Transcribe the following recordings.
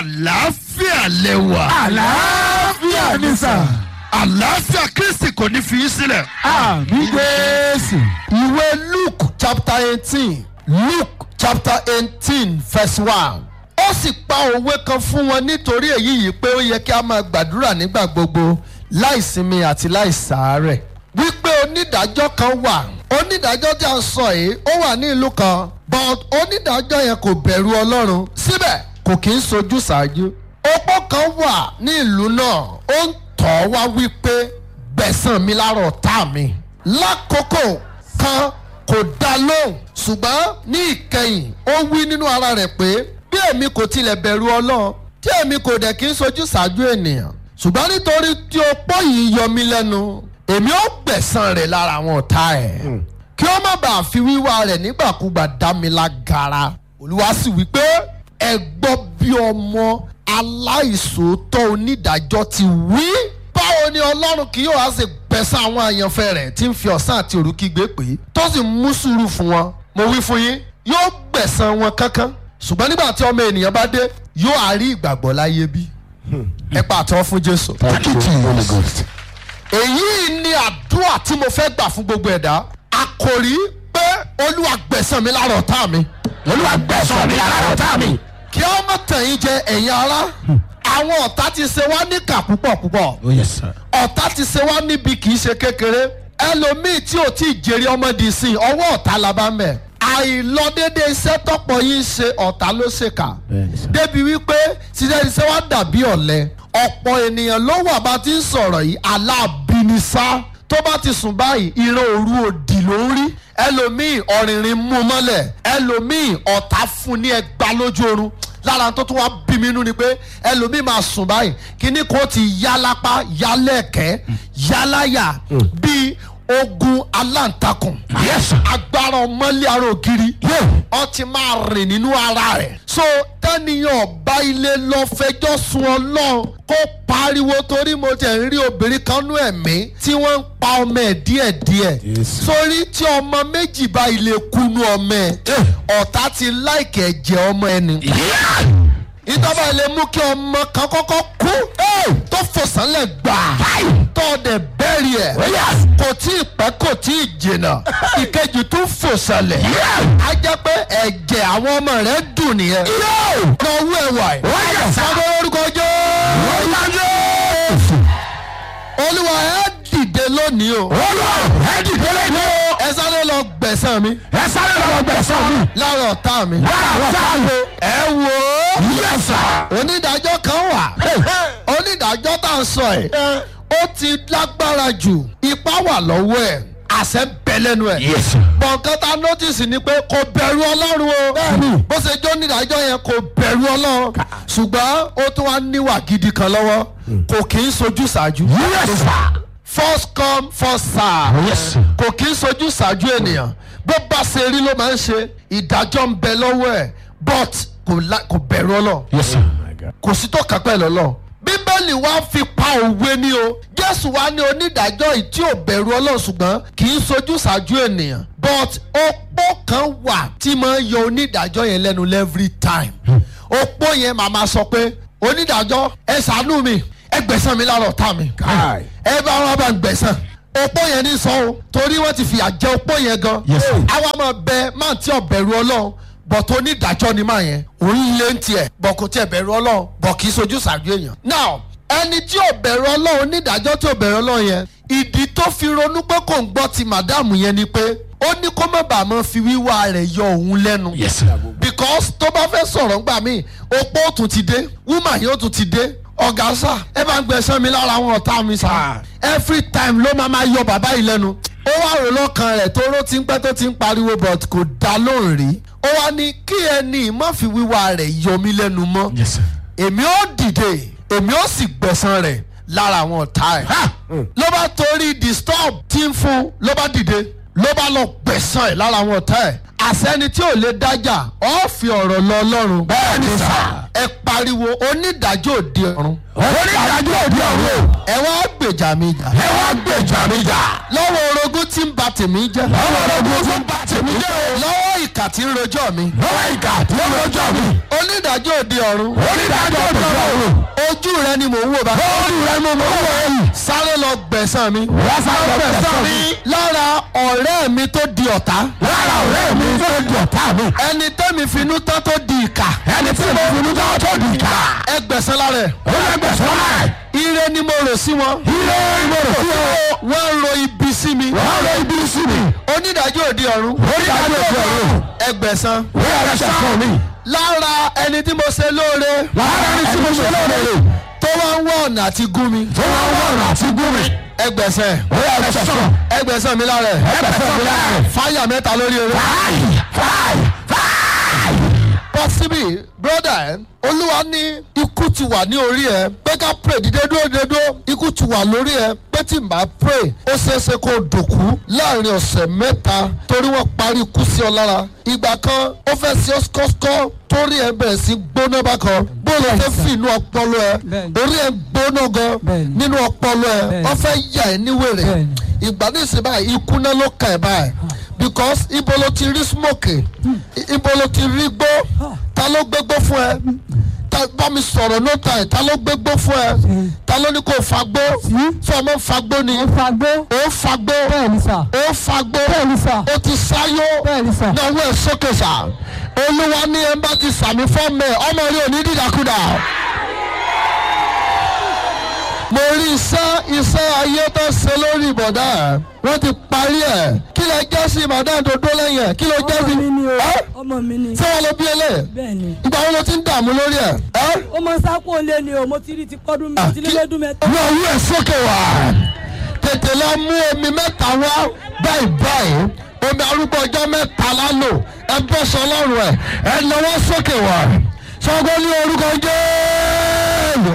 àlàáfíà lẹwà. àlàáfíà ni sà. àlàáfíà kristi kò ní fi í sílẹ̀. àmì jésù. ìwé luke chapter eighteen luke chapter eighteen verse one ó sì pa òwe kan fún wọn nítorí èyí yìí pé ó yẹ kí a máa gbàdúrà nígbà gbogbo láìsinmi àti láìsàárẹ̀ wípé onídàájọ́ kan wà onídàájọ́ tí a ń sọ yìí ó wà ní ìlú kan but onídàájọ́ yẹn kò bẹ̀rù ọlọ́run síbẹ̀ kò kì í sojú ṣáájú opó kan wà ní ìlú náà ó ń tọ́ wá wípé gbẹ̀sán mi lára ọ̀tá mi lákòókò kan kò dá lóhùn ṣùgbọ́n ní ìkẹyìn ó wí nínú ara rẹ̀ pé bí èmi kò tilẹ̀ bẹ̀rù ọlọ́run tí èmi kò dẹ̀ kí n sojú ṣáájú ènìyàn ṣùgbọ́n nítorí tí opó yìí yọ mí lẹ́nu èmi ó gbẹ̀sán rẹ̀ lára àwọn ọ̀tá ẹ̀ kí ó má bàa fi wíwá rẹ̀ nígbàkúgbà dá mi lágara olúwa sì wí pé ẹ gbọ́ bí ọmọ aláìsòótọ́ onídàájọ́ ti wí báwo ni ọlọ́run kì yóò wá ṣe gbẹ̀sán àwọn àyànfẹ́ rẹ̀ tí ń fi ọ̀sán àti òru kígbe pé tó sì mú sùúrù fún wọn mo wí fún yín yóò gbẹ̀sán wọn kankan ṣùgbọ́n nígbà tí ọmọ ènìyàn bá dé yóò á rí ìgbàgbọ́ láyé bí ẹ pàtó fún jésù. thank you holy ghost. èyí ni àdúrà tí mo fẹ́ gbà fún gbogbo ẹ̀dá àkòrí pé olúwa gbẹ̀sán mi lára ọ̀tá mi olúwa gbẹ̀sán mi lára ọ̀tá mi. kí ọ má tẹ̀yìn jẹ ẹ̀yin ará àwọn ọ̀tá ti ṣe wá níkà púpọ̀ púpọ̀ oh yes sir. ọ̀tá ti ṣe wá níbi kì í ṣe kékeré ẹlòmíì tí ò tí ì jèrè ọmọdé sí i ọwọ́ ọ̀tá la bá ń bẹ̀ àìlọdédé iṣẹ́ tọ́pọ̀ yìí ń ṣe ọ̀tá ló ṣèkà Bẹ́ẹ̀ni sir. débi wípé ṣiṣẹ́ iṣẹ́ wa dàbí ọ̀lẹ ọ̀pọ̀ ènìyàn ló wà bá ti ń sọ̀rọ̀ yìí aláàbínisá tó bá ti sùn báyìí ìran òru òdì ló ń rí ẹlòmíì ọ̀rìnrìn mú mọ́lẹ̀ ẹlòmíì ọ̀tá fún ní ẹgbà lójú oorun lára tó tún wá bí mi nú ni pé ẹlòmíì máa sùn báyìí kíní kò ti yá lápá yá lẹ́ẹ̀kẹ́ yá láyà bíi ogun aláǹtakùn Yes, sir. agbára ọmọlé ara ògiri Yeah. ọ ti máa rìn nínú ara rẹ̀. so tẹ́niyàn ọba ilé lọ fẹjọ́ sun ọlọ́run kó pariwo torí mo tẹ̀ ń rí obìnrin kan nú ẹ̀mí tí wọ́n ń pa ọmọ ẹ̀ díẹ̀díẹ̀. Yes. sórí tí ọmọ méjì bá ilé kúnú ọmọ ẹ̀ ọ̀tá ti láìkẹ̀ ẹ̀jẹ̀ ọmọ ẹni ìtọ́ba ilé mú kí ọmọ kan kọ́kọ́ kú tó fòsánlẹ̀ gbà tó dẹ̀ bẹ́ẹ̀rì ẹ̀ kò tí ì pẹ́ kò tí ì jìnnà ìkejì tún fòsánlẹ̀ á jẹ́ pé ẹ̀jẹ̀ àwọn ọmọ rẹ̀ dùn nìyẹn lọ́wọ́ ẹ̀wà ẹ̀ sọ́dọ̀ orúkọ jẹ́ olúwa ẹ̀ dìde lónìí o olúwa ẹ dìde lẹ́nu. ẹ sáré lọ gbẹ̀sán mi ẹ sáré lọ gbẹ̀sán mi. lára ọ̀tá mi lára ọ̀tá mi. ẹ wò ó yes sir. onídàájọ́ kan wà onídàájọ́ tá à ń sọ ẹ̀ ó ti lágbára jù ipá wà lọ́wọ́ ẹ̀ àṣẹ ń bẹ lẹ́nu ẹ̀ yes sir. bọ̀ǹkan tá a nọ́tìsì ni pé kò bẹ̀rù ọlọ́run o Bẹ́ẹ̀ni. bó ṣe jó onídàájọ́ yẹn kò bẹ̀rù ọlọ́run ṣùgbọ́n ó tún wá níwà gidi kan lọ́wọ́ kò kì í sojú ṣáájú yes sir. first come first serve yes sir. kò kì í sojú ṣáájú ènìyàn bó bá ṣe rí ló máa ń ṣe ìdájọ́ ń bẹ lọ́wọ́ ẹ̀ but kò la- kò bẹ̀rù ọlọ́run yes sir. kò sí tó kápẹ́ lọ́lọ́ bíbélì wa fi pa òwe ni o jésù wa ní onídàájọ́ yìí tí ò bẹ̀rù ọlọ́run ṣùgbọ́n kì í sojú ṣáájú ènìyàn but opó kan wà tí máa ń yọ onídàájọ́ yẹn lẹ́nu every time opó yẹn màá máa sọ pé onídàájọ́ ẹ ṣàánú mi ẹ gbẹ̀sán mi lára ọ̀tá mi Kai. ẹ bá wọn bá ń gbẹ̀sán opó yẹn ní sọ o torí wọ́n ti fìyà jẹ opó yẹn gan Yes, sir. àwa máa bẹ máa tí ò bẹ̀rù ọlọ́run bọ̀ tó onídàájọ́ ni máa yẹn òun lé ń tiẹ̀ bọ̀ kò tiẹ̀ bẹ̀rù ọlọ́run bọ̀ kì í sojú ṣáájú èèyàn. now ẹni tí ò bẹ̀rù ọlọ́run onídàájọ́ tí ò bẹ̀rù ọlọ́run yẹn ìdí tó fi ronú pé kò ń gbọ́ ti màdáàmù yẹn ni pé ó ní kó má bàa máa fi wíwá rẹ̀ yọ òun lẹ́nu yes sir. because tó bá fẹ́ sọ̀rọ̀ ńgbà míì opó ó tún ti dé woman yóò tún ti dé ọ̀gá sà ẹ bá ń gbẹ̀sán mi lára àwọn ọ̀tá mi sà every time ló máa máa yọ bàbá yìí lẹ́nu ó wá rò lọ́kàn rẹ̀ tóró ti ń pẹ́ tó ti ń pariwo but kò dá lóhùn rí ó wá ní kí ẹni má fi wíwá rẹ̀ yọ mí lẹ́nu mọ́ yes sir. èmi ó dìde èmi ó sì gbẹ̀sán rẹ̀ lára àwọn ọ̀tá ẹ̀ ló bá torí disturb tí ń fún ló bá dìde ló bá lọ gbẹ̀sán ẹ̀ lára àwọn ọ̀tá ẹ̀ àsẹ́ni tí ò lè dájà ọ́ fi ọ̀rọ̀ lọ ọlọ́run Bẹ́ẹ̀ni sà. ẹ pariwo onídàájọ́ òde ọ̀run onídàájọ́ òde ọ̀run. ẹ wá gbèjà mi jà ẹ wá gbèjà mi jà. lọ́wọ́ orogún tí ń ba tèmi jẹ́ lọ́wọ́ ọ̀rọ̀ tó bá tèmi jẹ́ o. lọ́wọ́ ìkà tí ń rojọ́ mi lọ́wọ́ ìkà tí ó lọ́jọ́ mi. onídàájọ́ onídàájọ́ òde ọ̀run onídàájọ́ òde ọ̀run ojú rẹ ni mò ń wò bá orí rẹ mo mọ̀ wọ̀ yìí sáré lọ gbẹ̀san mi wọ́n sáré lọ gbẹ̀san mi lára ọ̀rẹ́ mi tó di ọ̀tá lára ọ̀rẹ́ mi tó di ọ̀tá mi ẹni tẹ́mi finú tán tó di ìkà ẹni tí mo fi nígbà tó di ìka ẹ gbẹ̀san lára ẹ̀ ó lè gbẹ̀san láì ire ni mo rò sí wọn ilé ìmọ̀ràn sí ọ wọ́n ń ro ibi sí mi wọ́n lọ ibi sí mi onídàájọ́ òde ọ̀run onídàájọ́ òde ọ̀run ẹ gbẹ̀san wọ́n yà lẹ́sẹ̀ fún mi lára ẹni tí mo ṣe lóore lára ẹni tí mo ṣe lóore tó wá ń wá ọ̀nà àti gún mi tó wọ́n wọ̀ ọ̀nà àti gún mi ẹ gbẹ̀san wọ́n yà lẹ́sẹ̀ fún ẹ gbẹ̀san mi lára ẹ̀ ẹgbẹ̀sẹ̀ fún láàrin fáyà mẹ́ta lórí eré. fáì fáì fáì. pọ́sibí broda ẹ̀ olúwa ní ikú ti wà ní orí ẹ̀ pé ká pray dídé dúró dídé dúró ikú ti wà lórí ẹ̀ pé tí n bá pray ó ṣeéṣe kó dòkú láàrin ọ̀sẹ̀ mẹ́ta torí wọ́n parí ikú sí ọ lára ìgbà kan ó fẹ́ sí ọ́síkọ́síkọ́ torí ẹ̀ bẹ̀rẹ̀ sí gbóná bákan bóòlù tẹ́ fi inú ọpọlọ ẹ̀ Bẹ́ẹ̀ni. orí ẹ̀ gbóná gan Bẹ́ẹ̀ni. nínú ọpọlọ ẹ̀ Bẹ́ẹ̀ni. wọ́n fẹ́ yà ẹ́ níwèrè Bẹ́ẹ̀ni. ìgbà ní ìsìn báyìí ikú náà ló kà ẹ́ báyìí because ibo ló ti rí smoke ibo ló ti rí gbó ta ló gbégbó fún ẹ ta bá mi sọ̀rọ̀ no time ta ló gbégbó fún ẹ ta ló ní kó fagbó fún ọmọ fagbó ni ẹ fagbó ó fagbó bẹ́ẹ̀ ni sà ó fagbó bẹ́ẹ̀ ni sà ó ti sáyó bẹ́ẹ̀ ni sà náà wọ́n ẹ̀ sókè sá olúwa ní ẹ bá ti sàmì fọ́ọ̀mù ọmọ rí òní dídàkudà mo rí iṣẹ́ iṣẹ́ ayé tó ṣe lórí ìbọ̀dá ẹ̀ wọ́n ti parí ẹ̀ kí lè jẹ́ sí madam tó dó lẹ́yìn ẹ̀ kí ló jẹ́ sí ọmọ mi ni o ẹ́ ọmọ mi ni ṣé wọ́n lọ bí ẹlẹ́ bẹ́ẹ̀ ni ìgbà wo ló ti ń dààmú lórí ẹ̀ ẹ́ ó mọ sápò lé ni o mo ti rí ti kọ́dún mi mo ti lé lọ́dún mẹ́ta. ní ọwọ́ ẹ̀ sókè wá tètè lọ mú omi mẹ́ta wá báyìí báyìí omi arúgbó ọjọ́ mẹ́ta lálò ẹ bọ́ sọ lọ́rùn ẹ̀ ẹ lọ́wọ́ sókè wá sọ́kọ́ ní orúkọ jẹ́ẹ̀lù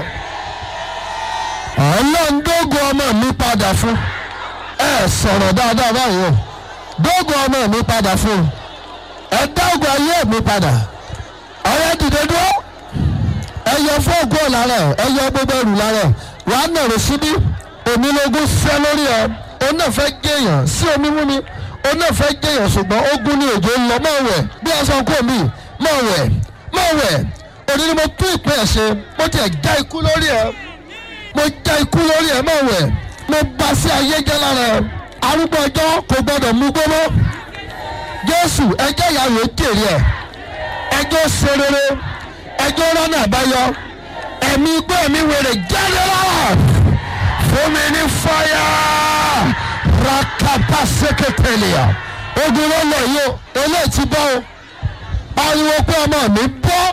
ọlọ́ndógún ọmọ mi padà fún ẹ sọ̀rọ̀ dáadáa báyìí o dógún ọmọ mi padà fún ẹ dógún ayé mi padà ọ̀rẹ́ dìde dúró ẹ yọ fóògùn lára ẹ ẹ yọ gbogbo ẹrù lára ẹ wàá nàró síbí onílógún sẹ lórí ẹ o náà fẹ́ géèyàn sí omi mú mi o náà fẹ́ géèyàn ṣùgbọ́n ogun ní òjò ń lọ máa wẹ̀ bí aṣọ kò mí máa wẹ̀ máa wẹ̀ òní ni mo tún ìpín ẹ̀ ṣe mo tiẹ̀ já ikú lórí ẹ mo já ikú lórí ẹ máa wẹ̀ mo bá sí ayé jẹ́ lára ẹ arúgbó ọjọ́ kò gbọdọ̀ mú gbóná jésù ẹjẹ́ ìyàwó jèrè ẹ ẹjọ́ ṣe rere ẹjọ́ rọ́nà àbáyọ ẹ̀mí igbó ẹ̀mí wèrè jáde lọ́wọ́ fún mi ní fáyà rakapa seketelia ogun ló lọ yìí o eléyìí ti bọ́ o pariwo pé ọmọ mi bọ́